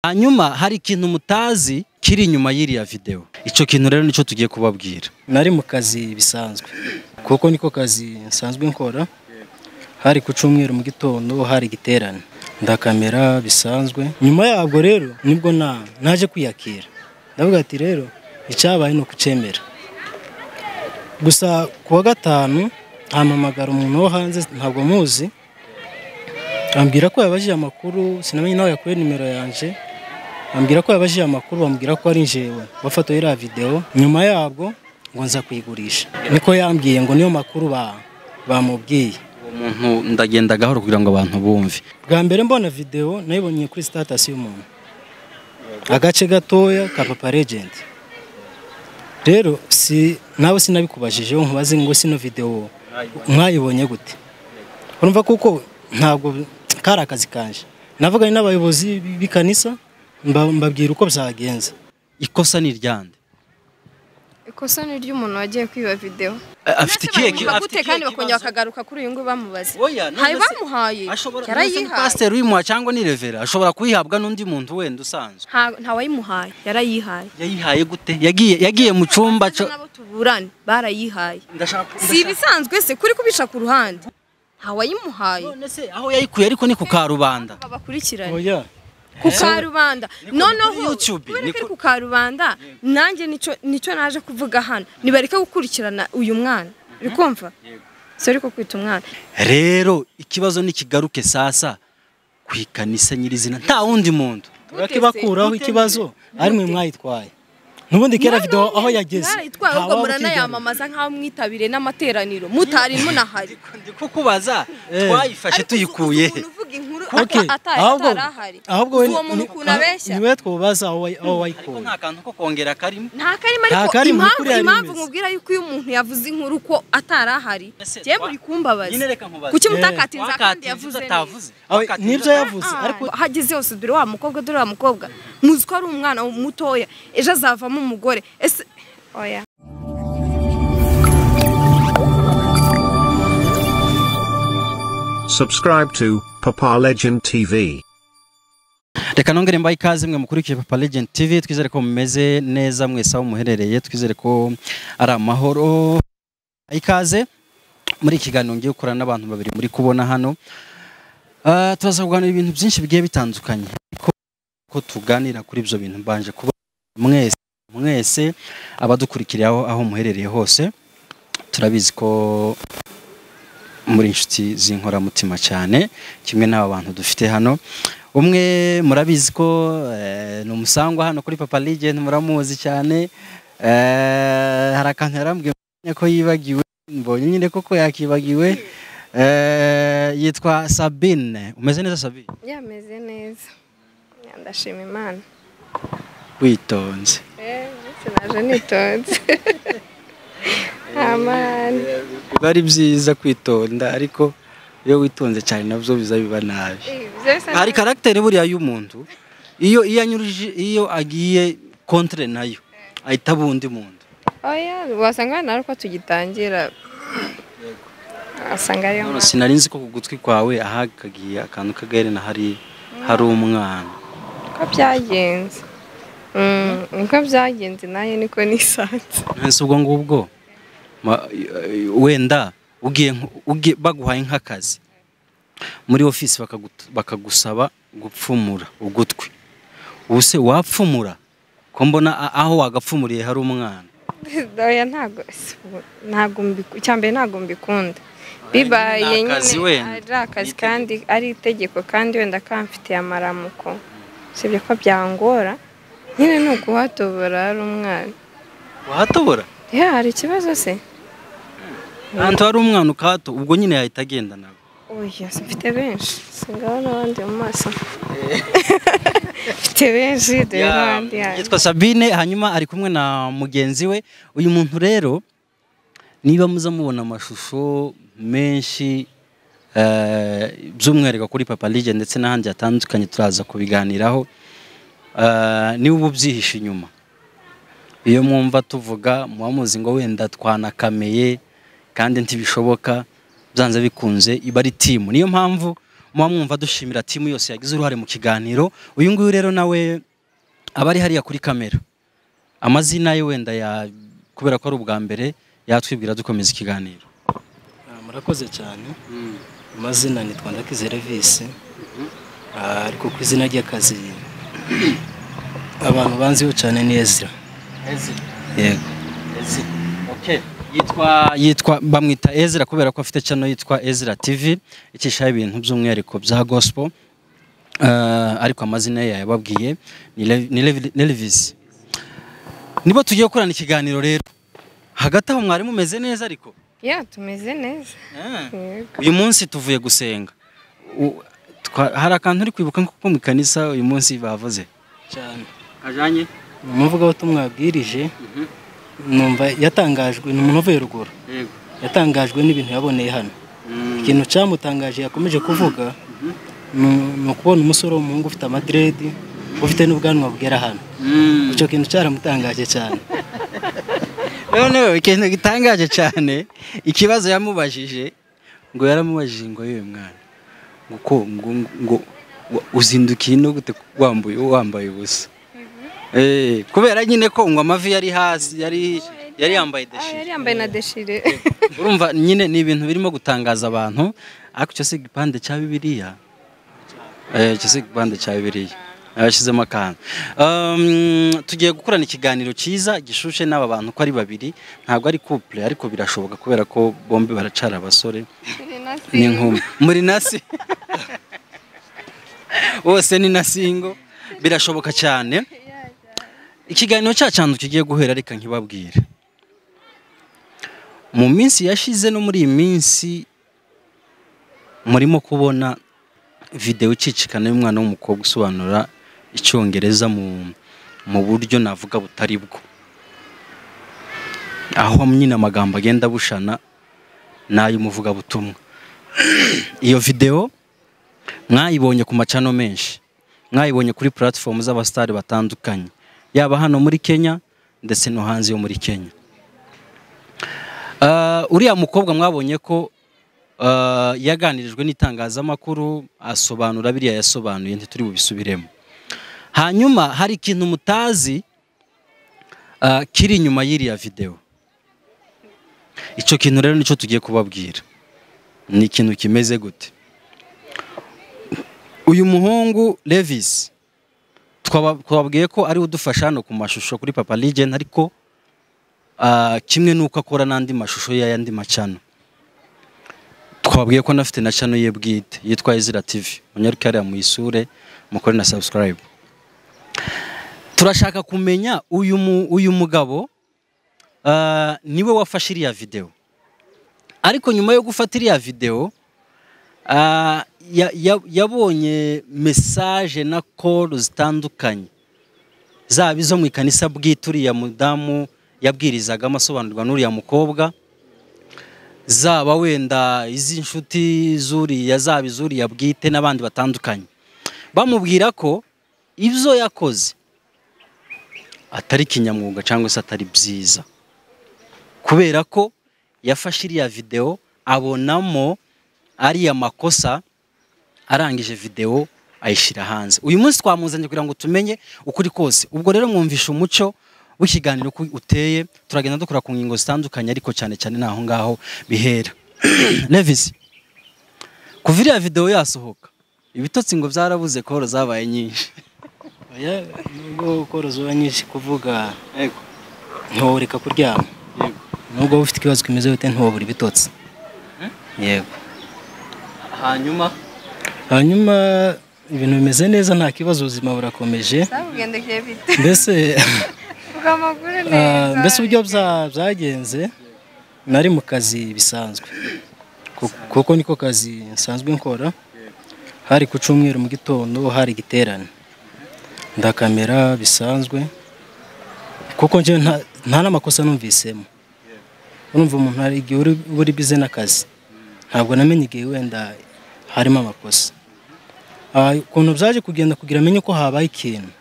hanyuma hari ikintu mutazi kiri inyuma y'iriya videwo icyo kintu rero nicyo tugiye kubabwira nari mu kazi bisanzwe kuko niko kazi nsanzwe nkora hari ku cyumweru mu gitondo hari igiterane ndakamera bisanzwe nyuma yabwo rero nibwo na naje kwiyakira ndavuga ati rero icyabaye ni ukucemera gusa ku wa gatanu hampamagara umuntu wo hanze ntabwo muzi ambwira ko yabajije amakuru sinamenye nawe yakuye nimero yanjye ambwira ko yabajije amakuru bamubwira ko ari njyewe bafotoye iriya videwo nyuma yabwo ngo nza kuyigurisha niko yambwiye ngo niyo makuru ba- bamubwiye uwo muntu ndagenda gahoro kugira ngo abantu bumve bwa mbere mbona videwo nayibonye kuri sitatasi y'umuntu agace gatoya ka papa legend rero si nawe sinabikubajije nkubaze ngo sino videwo mwayibonye gute urumva kuko ntabwo kari akazi kanje navuganye n'abayobozi b- b'ikanisa mba- mbabwira uko byagenze ikosa ni iryande ikosa ni iry'umuntu wagiye kwiba videwo Eh, afite ikihe ki- afite gute ikihe kandi bakongera kibazo? bakagaruka kuri uyu nguyu bamubaze Oya, none hari se- bamuhaye ashobora none se ni yarayihaye pasiteri uyimuha cyangwa ni revera ashobora kuyihabwa n'undi muntu wenda usanzwe Nta- nta wayimuhaye yarayihaye yayihaye gute yagiye yagiye mu cyumba Ndetse cyo n'abo tuburane barayihaye ndashaka si ibisanzwe se kuri kubica ku ruhande nta wayimuhaye none se aho yayikuye ariko ni ku karubanda babakurikirane oya ku karubanda Ni ku- kuri noneho YouTube, ni kubera ku- ko ari ku karubanda nanjye nicyo nicyo naje kuvuga hano nibareke gukurikirana uyu mwana uri kumva si ariko kwita umwana rero ikibazo nikigaruke sasa ku ikanisa nyirizina nta wundi muntu turakibakuraho ikibazo ari mwe mwayitwaye n'ubundi kera videwo aho yageze narayitwaye ahubwo ntawabukigarura. muranayamamaza nk'aho mwitabiriye n'amateraniro mutari munahari ndi kukubazza twayifashe Ariko uzi- tuyikuye uzi umuntu uvuga inkuru Okay, ata- ata- ahubwo- atarahari ahubwo Uzi we- uwo muntu ni- ukuntu aho- abeshya niwe twubaza aho wayi- aho ariko wayikuye nta kantu ko kongera karimo nta karimo Nta ariko karimo, impamvu ukuri hari impamvu imeze. mubwira yuko iyo umuntu yavuze inkuru ko atarahari Ese jye twa- muri kumbabaza nyine reka nkubaze. kuki Eh, mutakatinza kandi Wakatinze yavuze ibyo neza atavuze Aho- Wakatinze nibyo ata- yavuze ariko Ah, hageze yose dore wa mukobwa dore wa mukobwa muzi ko ari umwana mutoya ejo azavamo umugore ese oya Subscribe to Papa Legend TV. reka nongere mbaye ikaze mwe mukurikiye papa legend tv twizere ko mumeze neza mwese aho muherereye twizere ko ari amahoro ikaze muri iki kiganiro ngiye gukorana n'abantu babiri muri kubona hano Ah, turaza kuganira ibintu byinshi bigiye bitandukanye ariko ko tuganira kuri ibyo bintu mbanje kuba mwese mwese abadukurikiriye aho aho muherereye hose turabizi ko muri inshuti z'inkoramutima cyane kimwe n'aba bantu dufite hano umwe murabizi ko eh, ni umusangwa hano kuri papa legend muramuzi cyane Eh, hari akantu yarambwiye ko yibagiwe mbonye nyine koko yakibagiwe Eh, yitwa sabine umeze neza sabine yameze neza ndashima imana witonze naje nitonze amani biba ari byiza kwitonda ariko iyo witonze cyane nabyo biza biba nabi hari karagiteri buriya y'umuntu iyo iyo anyuruje iyo agiye kontre nayo ahita aba undi muntu oya wasanga hano ari uko tugitangira wasanga ariyo None mpamvu sinari nzi ko ku gutwi kwawe ahakagiye akantu k'agaherena hari hari umwana uko byagenze Mm, niko byagenze nanjye niko nisanze nonese ubwo ngubwo ma- eh, wenda ugiye nko- ugiye- baguhaye nk'akazi muri ofisi bakagut- bakagusaba gupfumura ugutwi ubu se wapfumura ko mbona a- aho wagapfumuriye hari umwana oya ntago ntago mbiku icyambere ntago mbikunda ni bibaye nyine akazi wenda. ari Ni akazi itegeko. kandi ari itegeko kandi wenda kamfitiye amaramuko usibye ko byangora nyine ni ukuhatobora ari umwana wahatobora ya hari ikibazo se ahantu hari umwana ukahato ubwo nyine yahita agenda nawe oya mfite benshi singabona abandi mu maso mfite benshi dore Ya, n'abandi yanyu yitwa Sabine hanyuma ari kumwe na mugenzi we uyu muntu rero niba muza mubona amashusho menshi eh, by'umwihariko kuri Papa Lige ndetse n'ahandi hatandukanye turaza kubiganiraho eh, niba uba ubyihishe inyuma iyo mwumva tuvuga muba muzi ngo wenda twanakameye kandi ntibishoboka byanze bikunze iba ari timu niyo mpamvu muba mwumva dushimira timu yose yagize uruhare mu kiganiro uyu nguyu rero nawe aba ari hariya kuri kamera amazina ye wenda ya kubera ko ari ubwa mbere yatwibwira dukomeza ikiganiro Ah, murakoze cyane amazina ni twandakizere visi Ah, ariko ku izina ry'akazi abantu banziho cyane ni ezira yego Okay. yitwa yitwa bamwita Ezra kubera ko afite channel yitwa Ezra TV icishaho ibintu by'umwihariko bya gospel Eh, ariko amazina ye yababwiye ni Lev- ni Lev- ni Elvis nibo tugiye gukorana ikiganiro rero hagati aho mwari mumeze neza ariko ya tumeze neza Yego. uyu munsi tuvuye gusenga U- twa- hari akantu uri kwibuka nko mu kanisa uyu munsi bavuze cyane ajanye umuvugabutumwa wabwirije numva yatangajwe ni umuntu uvuye ruguru yego yatangajwe n'ibintu yaboneye hano ikintu cyamutangaje yakomeje kuvuga ni- ni ukubona umusore w'umuhungu ufite amadiredi ufite n'ubwanwa bwera hano icyo kintu cyaramutangaje cyane noneho ikintu gitangaje cyane ikibazo yamubajije ngo yaramubajije ngo yewe mwana ngo ko ngo ngo wa- uzindukiye no gute wambaye wambaye ubusa eh kubera nyine ko ngo amavi yari hasi yari yari yambaye Ah, deshi yari yambaye na deshire urumva nyine ni ibintu birimo gutangaza abantu ariko icyo si igipande cya bibiliya Eh, icyo si igipande cya bibiliya yashyizemo akantu Um, tugiye gukorana ikiganiro cyiza gishushe n'aba bantu ko ari babiri ntabwo ari couple ariko birashoboka kubera ko bombi baracara abasore Turi na ni singo. nkumi muri nasi bose ni nasingo birashoboka cyane ikiganiro cya cyantu kigiye guhera reka nkibabwire mu minsi yashize no muri iyi minsi murimo kubona videwo icicikana y'umwana w'umukobwa usobanura icyongereza mu mu buryo navuga butari bwo aho nyine amagambo agenda abushana n'ay'umuvugabutumwa iyo videwo mwayibonye ku macano menshi mwayibonye kuri platform z'abasitari batandukanye yaba hano muri kenya ndetse no hanze yo muri kenya Ah, uriya mukobwa mwabonye ko ah, yaganirijwe n'itangazamakuru asobanura biriya yasobanuye ntituri bubisubiremo hanyuma hari ikintu mutazi ah, kiri inyuma y'iriya videwo icyo kintu rero nicyo tugiye kubabwira ni ikintu kimeze gute uyu muhungu Levis twaba- twababwiye ko ari udufasha hano ku mashusho kuri Papa Legend ariko ah, kimwe n'uko akora n'andi mashusho y'ayandi macano twababwiye ko anafite na channel ye bwite yitwa Ezra TV munyaruke hariya muyisure mukore na subscribe turashaka kumenya uyu mu- uyu mugabo ah, niwe wafashe iriya videwo ariko nyuma yo gufata iriya videwo Ah, ya- ya- yabonye mesaje na call zitandukanye zaba izo mu ikanisa bwite uriya mudamu yabwirizagamo asobanurirwa n'uriya mukobwa zaba wenda iz'inshuti zuriya zaba izuriya bwite n'abandi batandukanye bamubwira ko ibyo yakoze atari kinyamwuga cyangwa se atari byiza kubera ko yafashe iriya videwo abonamo ariya makosa arangije videwo ayishyira hanze uyu munsi twamuzanye kugira ngo tumenye ukuri kose ubwo rero mwumvishe umucyo w'ikiganiro uko uteye turagenda dukora ku ngingo zitandukanye ariko cyane cyane ni aho ngaho bihera Levis kuva iriya videwo yasohoka ibitotsi ngo byarabuze koro zabaye nyinshi oya nubwo koroza uba nyinshi kuvuga ntiworeka kuryama nubwo waba ufite ikibazo kimeze gute ntiwabura ibitotsi yego hanyuma hanyuma ibintu bimeze neza nta kibazo ubuzima burakomeje zabugendekeye bite mbese vuga amakuru ah, neza mbese uburyo bya- byagenze nari mu kazi bisanzwe Ku- kuko niko kazi nsanzwe nkora hari ku cyumweru mu gitondo hari igiterane ndakamera bisanzwe kuko njyewe nta- nta n'amakosa numvisemo urumva umuntu hari igihe uri- uba uri bize n'akazi ntabwo namenye igihe wenda harimo amakosa Ah, ukuntu byaje kugenda kugira amenye ko habaye ikintu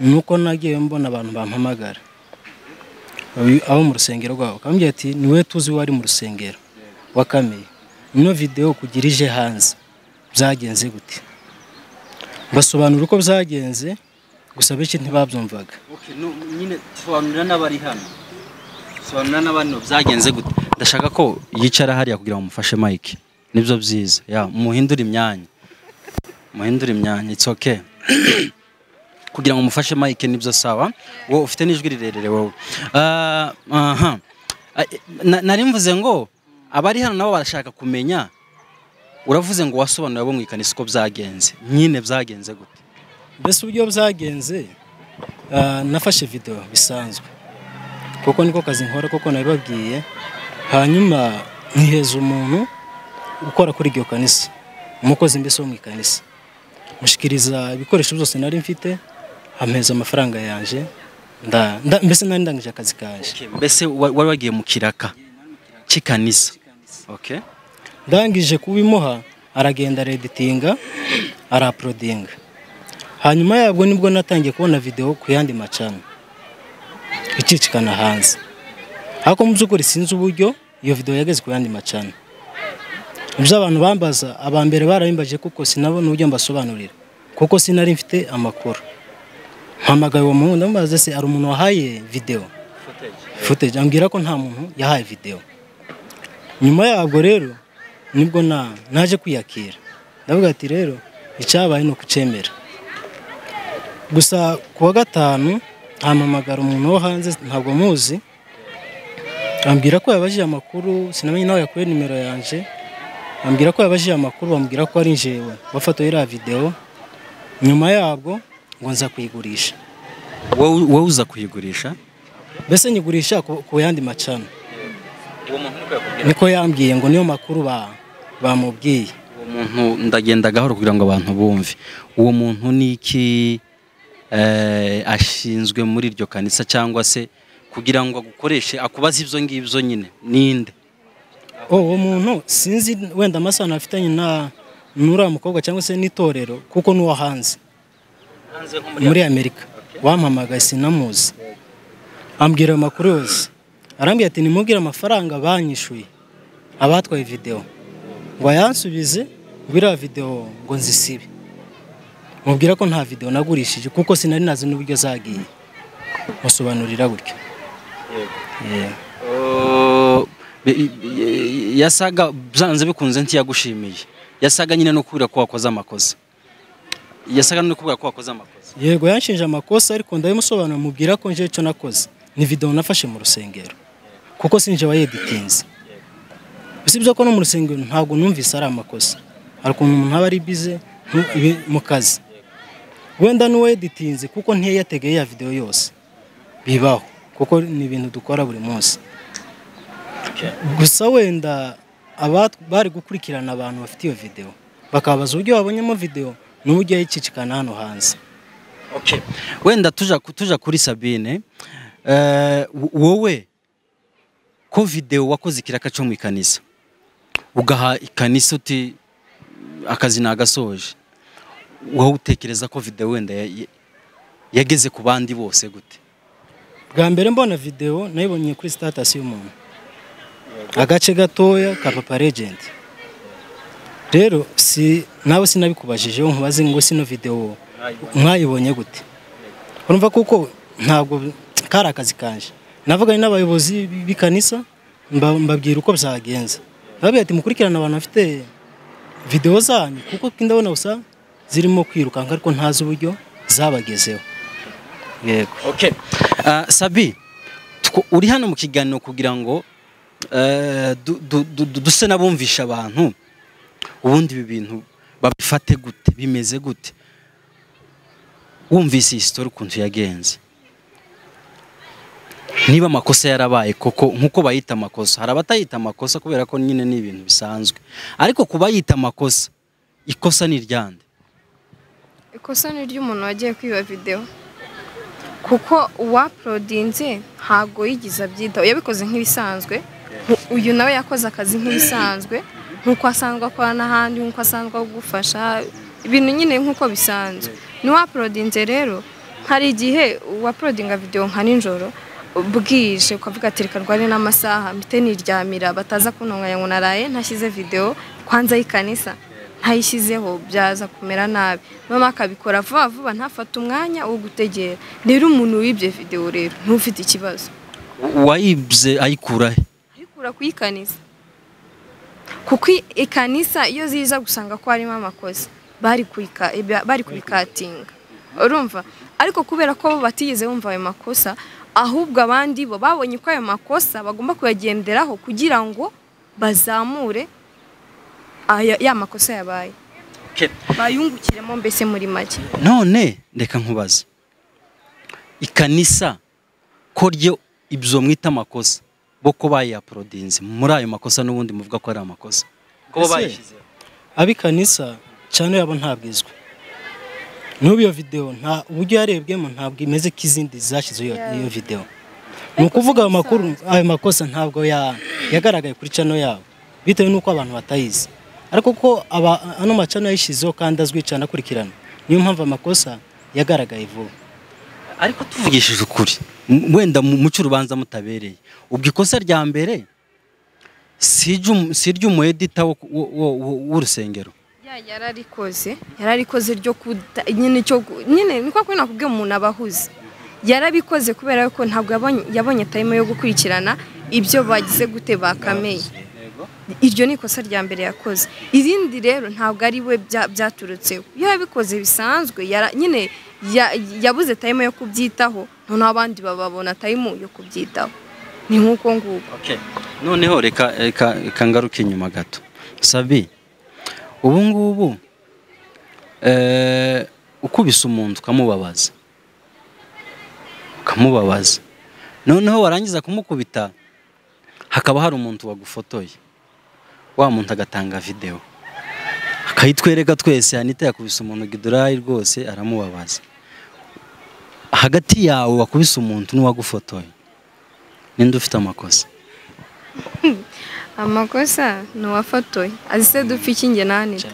ni uko nagiye mbona abantu bampamagara Abi- abo mu rusengero rwabo bakambwira ati ni wowe tuzi wari mu rusengero wakameye ino videwo kugira ije hanze byagenze gute basobanura uko byagenze gusa benshi ntibabyumvaga Okay, no, nyine sobanurira n'abari hano sobanurira n'abandi byagenze gute ndashaka ko yicara hariya kugira ngo mufashe mike nibyo byiza ya muhindure imyanya muhindure imyanya it's okay kugira ngo mufashe mike nibyo sawa wowe ufite n'ijwi rirerire wowe Ah, aha Ah, eh, na- nari mvuze ngo abari hano nabo barashaka kumenya uravuze ngo wasobanura abo mu ikanisa uko byagenze nyine byagenze gute mbese uburyo byagenze ah, nafashe video bisanzwe kuko niko kazi nkora kuko nabibabwiye hanyuma nkiheza umuntu ukora kuri iryo kanisa umukozi mbese wo mu ikanisa mushikiriza ibikoresho byose nari mfite ameza amafaranga yanje nda- nda- mbese nari ndangije akazi kanje Okay, mbese wa- wari wagiye mu kiraka cy'ikanisa okay ndangije kubimuha aragenda areditinga araporodinga hanyuma yabwo nibwo natangiye kubona videwo ku yandi macana icicikana hanze ariko mu by'ukuri sinzi uburyo iyo videwo yageze ku yandi macana ibyo abantu bambaza aba mbere barabimbaje kuko sinabona uburyo mbasobanurira kuko sinari mfite amakuru mpamagaye uwo muhungu ndamubaza se hari umuntu wahaye videwo footage ambwira ko nta muntu yahaye videwo nyuma yabwo rero nibwo na naje kwiyakira ndavuga ati rero icyabaye ni ukucemera gusa ku wa gatanu hampamagara umuntu wo hanze ntabwo muzi ambwira ko yabajije amakuru sinamenye nawe yakuye nimero yanje ambwira ko yabajije amakuru bambwira ko ari njyewe wafatoye iriya videwo nyuma yabwo ngo nza kuyigurisha wowe wowe uza kuyigurisha mbese nyigurisha ku- ku yandi macana niko yambwiye ngo niyo makuru ba- bamubwiye uwo muntu ndagenda gahoro kugira ngo abantu bumve uwo muntu ni iki eh, ashinzwe muri iryo kanisa cyangwa se kugira ngo agukoreshe akubaze ibyo ngibyo nyine ninde Oh, uwo muntu sinzi wenda amasano afitanye na n'uriya mukobwa cyangwa se n'itorero kuko n'uwo hanze muri amerika wampamagaye sinamuzi ambwira ayo makuru yose arambwira ati nimubwire amafaranga banyishuye abatwaye videwo ngo ayansubize ngo iriya videwo ngo nzisibe mubwira ko nta videwo nagurishije kuko sinari nazi n'uburyo zagiye musobanurira gutya Yeah. Oh, bi- bi- yasaga byanze bikunze ntiyagushimiye yasaga nyine no kubwira ko wakoze amakosa yasaga no kubwira ko wakoze amakosa yego yanshinje amakosa ariko ndabimusobanura mubwira ko nje icyo nakoze ni videwo nafashe mu rusengero kuko sinje wayeditinze usibye ko no mu rusengero ntabwo numvise ari amakosa hari ukuntu umuntu aba ari bize ntu- ibi- mu kazi wenda n'uwayeditinze kuko ntiyategeye ya videwo yose bibaho kuko ni ibintu dukora buri munsi gusa wenda aba bari gukurikirana abantu bafite iyo videwo bakabaza uburyo babonyemo videwo n'uburyo yayicicikana hano hanze wenda tuja tuja kuri sabine eh, wo- wowe ko videwo wakoze ikiraka cyo mu ikanisa ugaha ikanisa uti akazi nagasoje wowe utekereza ko videwo wenda ya- ya- yageze ku bandi bose gute bwa mbere mbona videwo nayibonye kuri status y'umuntu agace gatoya ka papa legend rero si nawe sinabikubajijeho nkubaze ngo sino videwo mwayibonye gute urumva kuko ntabwo kari akazi kanje navuganye n'abayobozi b- b'ikanisa mba- mbabwira uko byagenze babwira ati mukurikirana abantu bafite videwo zanyu kuko ndabona gusa zirimo kwirukanka ariko ntazi uburyo zabagezeho yego Ah, sabi two- uri hano mu kiganiro kugira ngo eh, du- du- du- du- duse n'abumvisha abantu ubundi ibi bintu babifate gute bimeze gute wumvise iyi sitori ukuntu yagenze niba amakosa yarabaye koko nk'uko bayita amakosa hari abatayita amakosa kubera ko nyine ni ibintu bisanzwe ariko ku bayita amakosa ikosa ni iryande ikosa ni ry'umuntu wagiye kwiba videwo kuko uwaporodinze ntabwo yigeze abyitaho yabikoze nk'ibisanzwe Nku- uyu nawe yakoze akazi nk'ibisanzwe nk'uko asanzwe akora n'ahandi nk'uko asanzwe agufasha ibintu nyine nk'uko bisanzwe n'uwaporodinze rero hari igihe uwaporodinga videwo nka nijoro bwije ukavuga ati reka rware n'amasaha mpite niryamira bataza kuntunganya ngo naraye ntashyize videwo kwanza y'ikanisa ntayishyizeho byaza kumera nabi mama akabikora vuba vuba ntafate umwanya wo gutegera rero umuntu wibye videwo rero ntufite ikibazo uwayibye ayikura he ayikura ku ikanisa kuko i- ikanisa iyo ziza gusanga ko harimo amakosa bari kuyika- iba- bari kubikatinga urumva ariko kubera ko bo batigeze bumva ayo makosa ahubwo abandi bo babonye ko ayo makosa bagomba kuyagenderaho kugira ngo bazamure aya- ya makosa yabaye bayungukiremo mbese muri make none reka nkubaze ikanisa ko ryo ibyo mwita amakosa bo ko bayaporodinze muri ayo makosa n'ubundi muvuga ko ari amakosa ko Ese, abikanisa cyane yabo ntabwizwe n'ubu iyo videwo nta uburyo yarebwemo ntabwo imeze k'izindi zashyizeho iyo- iyo videwo ni ukuvuga ayo makuru ayo makosa ntabwo ya- yagaragaye kuri cano yabo bitewe n'uko abantu batayizi ariko ko aba- ano macano yayishyizeho kandi azwi cyane akurikirana niyo mpamvu amakosa yagaragaye vuba ariko tuvugishije ukuri m- wenda mu- muce urubanza mutabereye ubwo ikosa rya mbere si iry'um- si iry'umuedita wo- wo- wo- wo- w'urusengero Ya yararikoze yararikoze ryo kuda nyine cyo gu- nyine niko kuri nakubwiye umuntu abahuze yarabikoze kubera ko ntabwo yabonye yabonye time yo gukurikirana ibyo bagize gute bakameye iryo ni ikosa rya mbere yakoze irindi rero ntabwo ari we bya- byaturutseho iyo yabikoze bisanzwe yara- nyine ya- yabuze time yo kubyitaho noneho abandi bababona time yo kubyitaho ni nk'uko nguko noneho reka reka reka ngaruke inyuma gato sabi ubu ngubu eh, ukubise umuntu ukamubabaza ukamubabaza noneho warangiza kumukubita hakaba hari umuntu wagufotoye wa muntu agatanga videwo akayitwereka twese anita yakubise umuntu gidurayi rwose aramubabaza hagati yawe wakubise umuntu n'uwagufotoye ninde ufite amakosa amakosa ni uwafotoye azi se dupfa iki njye nanira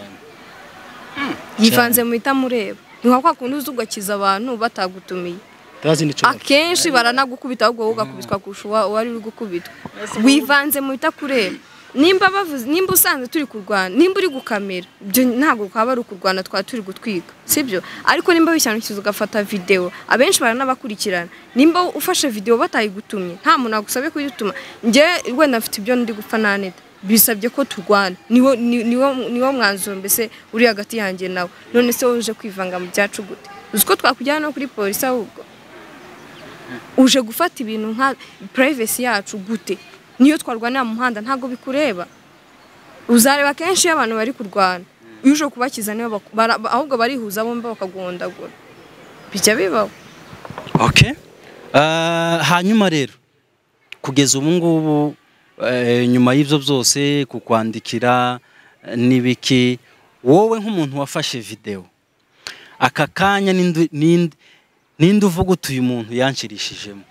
yivanze mu itamureba ni nka kwa kundi uzi ugakiza abantu batagutumiye turazi n'icyo bavuga. akenshi baranagukubita ahubwo wowe ugakubitwa kurusha uwa- uwari uri gukubitwa wivanze mu bitakureba nimba bavuze nimba usanzwe turi kurwana nimba uri gukamera ibyo ntabwo twaba ari ukurwana twaba turi gutwika sibyo ariko nimba wishyanukiza ugafata videwo abenshi baranabakurikirana nimba ufashe videwo batayigutumye nta muntu agusabye kuyituma njye wenda mfite ibyo ndi gupfa naneta bisabye ko turwana niwo ni- niwo niwo mwanzuro mbese uri hagati yanjye nawe none se wowe uje kwivanga mu byacu gute uzi ko twakujyana no kuri polisi ahubwo uje gufata ibintu nka purayivesi yacu gute niyo twarwanira mu muhanda ntabwo bikureba uzareba kenshi iyo abantu bari kurwana iyo uje kubakiza niyo baku- bara- ba- ahubwo barihuza bombi bakaguhondagura bijya bibaho Okay. Ah, hanyuma rero kugeza ubu ngubu eh, nyuma y'ibyo byose ku kwandikira eh, n'ibiki wowe nk'umuntu wafashe videwo aka kanya n'indu- n'indi- n'indi uvuga uti uyu muntu yanshirishijemo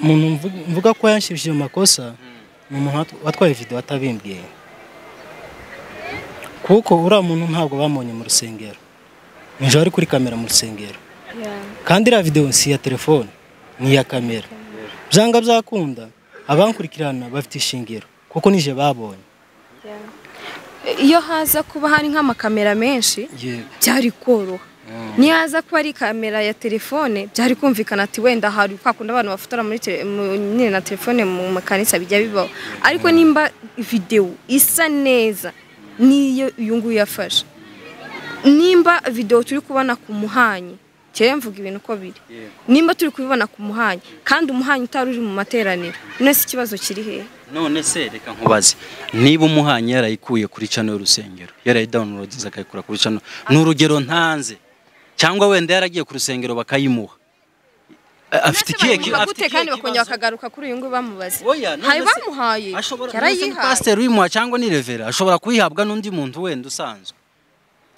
umuntu mvuga- mvuga ko yanshibishije mu makosa ni umuntu wat- watwaye videwo atabimbwiye kuko uriya muntu ntabwo bamunye mu rusengero nijoro ari kuri kamera mu rusengero kandi iriya videwo si iya telefone ni iya kamera byanga byakunda abankurikirana bafite ishingiro kuko nije babonye iyo haza kuba hari nk'amakamera menshi byari koroha niyo haza kuba ari kamera ya telefone byari kumvikana ati wenda hari kwa kundi abantu bafotora muri tele- mu- nyine na telefone mu makanisa bijya bibaho ariko nimba videwo isa neza niyo uyu nguyu yafashe nimba videwo turi kubona ku muhanyi kera mvuga ibintu uko biri nimba turi kubibona ku muhanyi kandi umuhanyi utari uri mu materaniro none se ikibazo kiri hehe none se reka nkubaze niba umuhanyi yarayikuye kuri cano y'urusengero yarayidawunirodinze akayikura kuri cano ni urugero ntanze cyangwa wenda yaragiye ku rusengero bakayimuha A- afite Ese ikihe ki- barumva afite gute ikihe kandi bakongera kibazo? bakagaruka kuri uyu nguyu bamubaze Oya, none hari se- bamuhaye ashobora ndetse ni yarayihaye pasiteri uyimuha cyangwa ni revera ashobora kuyihabwa n'undi muntu wenda usanzwe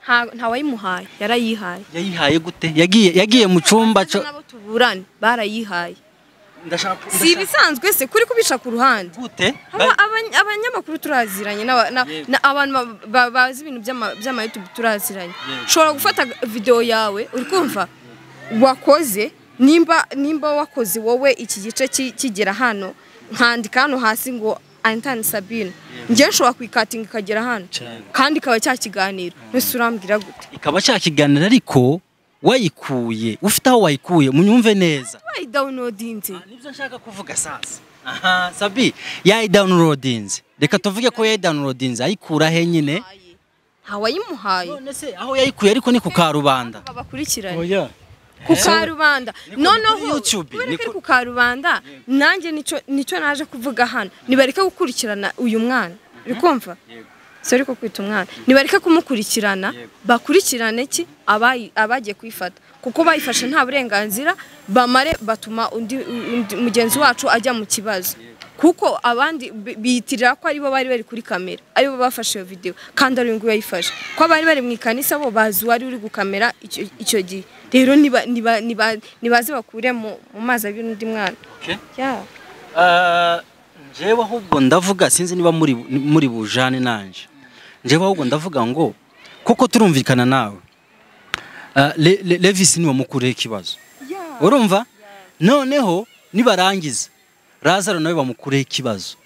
nta nta wayimuhaye yarayihaye yayihaye gute yagiye yagiye mu cyumba cyo nabo tuburane barayihaye ndashaka si ibisanzwe se kuri kubica ku ruhande gute Aba- abany- abanyamakuru turaziranye n'aba- na- Yego. na- abantu ba- ba- bazi ibintu by'ama- by'amayutubu turaziranye Yego. ushobora gufata videwo yawe uri kumva wakoze nimba nimba wakoze wowe iki gice ki- kigera hano nkandika hano hasi ngo antani sabine njyewe nshobora kuyikatinga ikagera hano Cyane. kandi ikaba cya kiganiro mbese urambwira gute ikaba cyakiganira ariko wayikuye ufite aho wayikuye munyumve neza bayidawunodinze nibyo nshaka kuvuga sasa aha sabi yayidawunirodinze reka tuvuge ko yayidawunirodinze ayikura he nyine ntawayimuhaye none se aho yayikuye ariko ni ku karubanda babakurikirane oya ku karubanda Niko noneho kuri YouTube, kubera ko niko- ari ku karubanda nanjye nicyo nicyo naje kuvuga hano nibareke gukurikirana uyu mwana uri kumva Yego. si ariko kwita umwana nibareke kumukurikirana bakurikirane ki abayi- abagiye kuyifata kuko bayifashe nta burenganzira bamare batuma undi undi- mugenzi wacu ajya mu kibazo kuko abandi bi- biyitirira ko aribo bari bari kuri kamera aribo bafashe iyo videwo kandi ari nguyu yayifashe ko abari bari mu ikanisa bo bazi uwari uri gukamera icyo- icyo gihe rero niba- niba- niba- nibaze bakure mu mu mazi abiri undi mwana Yeah. Ah, njyewe ahubwo ndavuga sinzi niba muri muri bujane nanje njyewe ahubwo ndavuga ngo kuko turumvikana nawe Ah, Le- Le- levisi niwe mukureho ikibazo Yeah. urumva noneho nibarangiza razaro nawe bamukureho ikibazo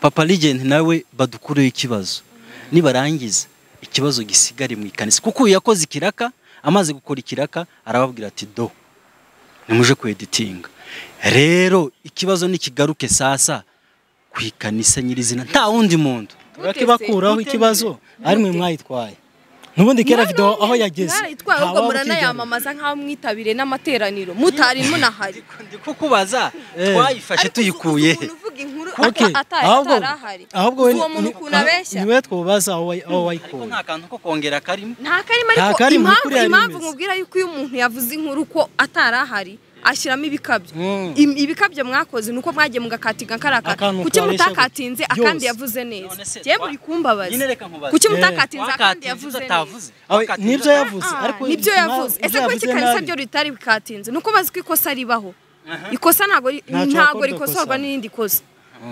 papa ligenti nawe badukureho ikibazo nibarangiza ikibazo gisigare mu ikanisa kuko uyu yakoze ikiraka amaze gukora ikiraka arababwira ati do nimuje ku editinga rero ikibazo nikigaruke sasa ku ikanisa nyirizina nta wundi muntu bakibakuraho ikibazo ari mwe mwayitwaye n'ubundi kera videwo aho yageze Narayitwaye ahubwo ntawaho muranayamamaza nk'aho mwitabiriye n'amateraniro mutari munahari ndi kukubaza twayifashe Ariko uzi- uzi tuyikuye ukuntu uvuga inkuru Okay, ata- ata- ahubwo atarahari ahubwo Uzi we- uwo muntu ni- ukuntu ah, abeshya niwe twubaza aho wayi- aho ariko wayikuye nta kantu ko kongera karimo nta karimo Nta ariko karimo, impamvu ukuri hari impamvu imeze. mubwira yuko iyo umuntu yavuze inkuru ko atarahari ashyiramo ibikabyo Mm. Im- ibikabyo mwakoze nuko mwagiye mugakatinga karaka Akantu kuki karesha mutakatinze gutyo. akandi Yose. yavuze neza None se yewe twa- uri Nyine kumbabaza reka nkubaze. kuki Eh. mutakatinze akandi Wakatinze yavuze ibyo neza atavuze. Awe, Wakatinze nibyo ibyo yavuze Ah, ariko nibyo impamvu- yavuze ese ibyo kuki yavuze ikanisa nabi. ryo ritari bikatinze nuko bazi ko ikosa ribaho ikosa ntago ri- Ntacyo ntago wakorwa rikosorwa ikosa. n'irindi kosa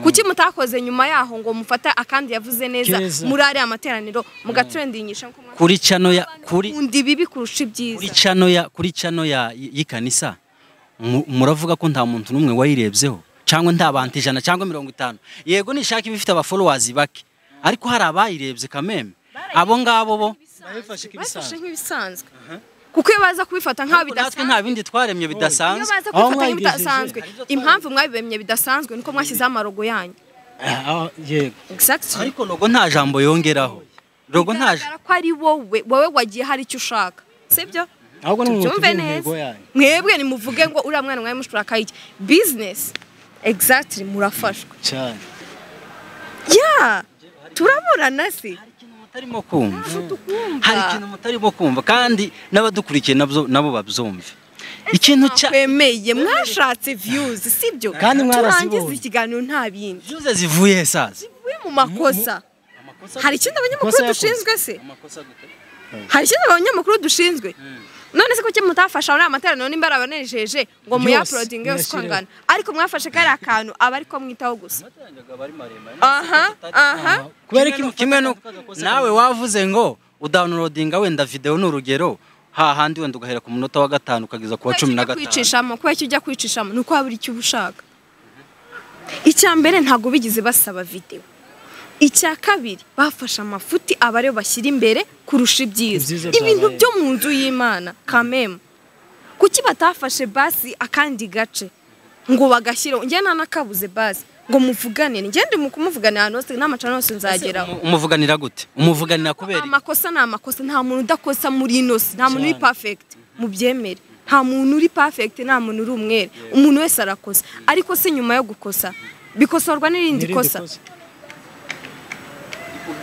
kuki mutakoze nyuma yaho ngo mufate akandi yavuze neza Keza. muri ariya materaniro mugatrendingisha nko mwakoze. kuri cano ya kuri Nkunda ibibi kurusha kuri ibyiza cano ya kuri cano ya y- y'ikanisa mu- muravuga ko nta muntu n'umwe wayirebyeho cyangwa nta bantu ijana cyangwa mirongo itanu yego nishaka iba ifite abafolowazi bake ariko hari abayirebye kameme abo ngabo bo Bayifashe bafashe nk'ibisanzwe. nk'ibisanzwe kuko iyo baza kubifata nk'aho Ariko natwe bidasanzwe nta bindi twaremye iyo bidasanzwe baza Aho kubifata mwabigejeje. nk'ibidasanzwe impamvu mwabibemye bidasanzwe nuko mwashyizeho amarogo yanyu Ah, ah, yego exactly ariko logo nta jambo yongeraho logo nta ja- bigaragara ko ari wowe wowe wagiye hari icyo ushaka sibyo ahubwo ni umuntu tubyumve ufite neza intego yanyu mwebwe nimuvuge ngo uriya mwana mwawe mushuraka iki bizinesi exactly murafashwa cyane ya turaburana se Hari ikintu mutarimo kumva ntabwo hari ikintu tukumva mutarimo kumva kandi n'abadukurikiye nabyo- nabo babyumve ikintu cya twemeye mwashatse views sibyo Kandi mwarazibonye. turangiza ikiganiro nta bindi byuze zivuye he sasa we mu makosa hari ikindi Makosa abanyamakuru yakoze. dushinzwe se amakosa gute hari ikindi abanyamakuru dushinzwe none se kuki mutafasha muri amateraniro nimba ari abanejeje ngo muyaporodinge yose uko muyashyireho. angana ariko mwafashe kariya kantu aba ariko mwitaho gusa aha aha aha kubera ko kimwe no nawe wavuze ngo udownloadinga wenda video ni urugero hahandi wenda ugahera ku munota wa gatanu ukageza ku wa cumi na Kubera icyo ujya gatanu kwicishamo kubera icyo ujya kwicishamo ni uko waba uri icyo uba ushaka icya mbere ntabwo bigeze basaba videwo icya kabiri bafashe amafuti aba ariyo bashyira imbere kurusha Ibyiza ibyiza byabaye. ibintu byo mu nzu y'imana kamemu kuki batafashe basi akandi gace ngo bagashyiraho njye nta nakabuze basi ngo muvugane njye ndi mu kumuvugana ahantu hose n'amacana yose nzageraho Umu- umuvuganira gute umuvuganira kubera iki? amakosa ni amakosa nta muntu udakosa muri inosi nta muntu uri Cyane. perfect mu byemere nta muntu uri perfect nta muntu uri umwere umuntu wese arakosa ariko se nyuma yo gukosa bikosorwa n'irindi N'irindi kosa kosa.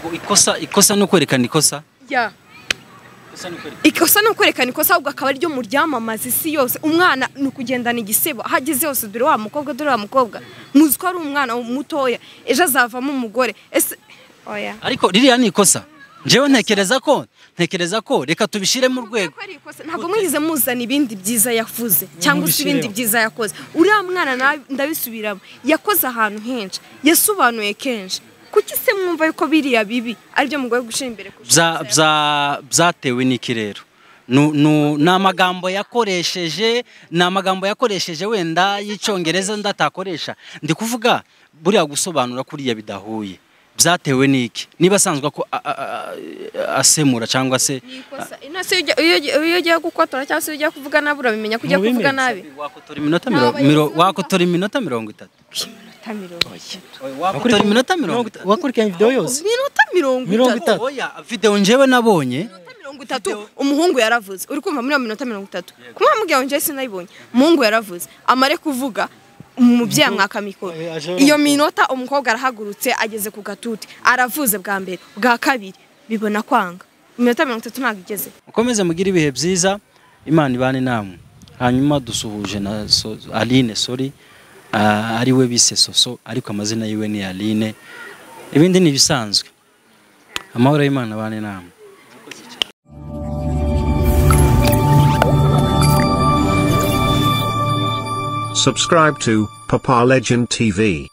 Ubwo ikosa ikosa ni ukwerekana ikosa Yeah. ikosa ni ukwerekana ikosa ahubwo akaba aryo mu ryamamaza isi yose umwana ni ukugendana igisebo aho ageze hose dore wa mukobwa dore wa mukobwa muzi ko ari umwana mutoya ejo azavamo umugore ese oya ariko ririya ni ikosa njyewe ntekereza ko ntekereza ko reka tubishire mu rwego Kubera ko ari ikosa, ntabwo mwize muzana ibindi byiza yavuze cyangwa se ibindi mubishireho. byiza yakoze uriya mwana na- ndabisubiramo yakoze ahantu henshi yasobanuye kenshi kuki se mwumva yuko biriya bibi aribyo mugoye gushyira imbere kurusha bya ibyiza bya byatewe n'iki rero Nu- nu- ni amagambo yakoresheje ni amagambo yakoresheje wenda y'icyongereza ndatakoresha ndi kuvuga buriya gusobanura kuriya bidahuye byatewe n'iki niba asanzwe ako- a- a- a- asemura cyangwa se Ikosa. Ino se ujya- iyo ugiye- iyo ugiye gukotora cyangwa se iyo ugiye kuvuga nabi urabimenya ko ugiye Mubimenye. kuvuga nabi wakotora iminota miro- miro- wakotora iminota mirongo itatu Iminota mirongo itatu. wakotora iminota mirongo itatu wakurikiranye video yose Iminota mirongo Mirongo itatu. itatu. oya videwo njyewe nabonye Iminota mirongo itatu umuhungu yaravuze uri kumva muri iyo minota mirongo itatu kumva mubwira ngo njyewe sinayibonye umuhungu yaravuze amare kuvuga umubyeyi amwaka mikoro Eh, aje iyo aramutora. minota umukobwa arahagurutse ageze ku gatuti aravuze bwa mbere bwa kabiri bibona kwanga iminota mirongo itatu ntabwo igeze mukomeze mugire ibihe byiza imana ibane namwe hanyuma dusuhuje na so, aline sori ah, ari we bise soso ariko amazina yiwe ni aline ibindi ni ibisanzwe amahoro y'imana abane namwe Subscribe to Papa Legend TV.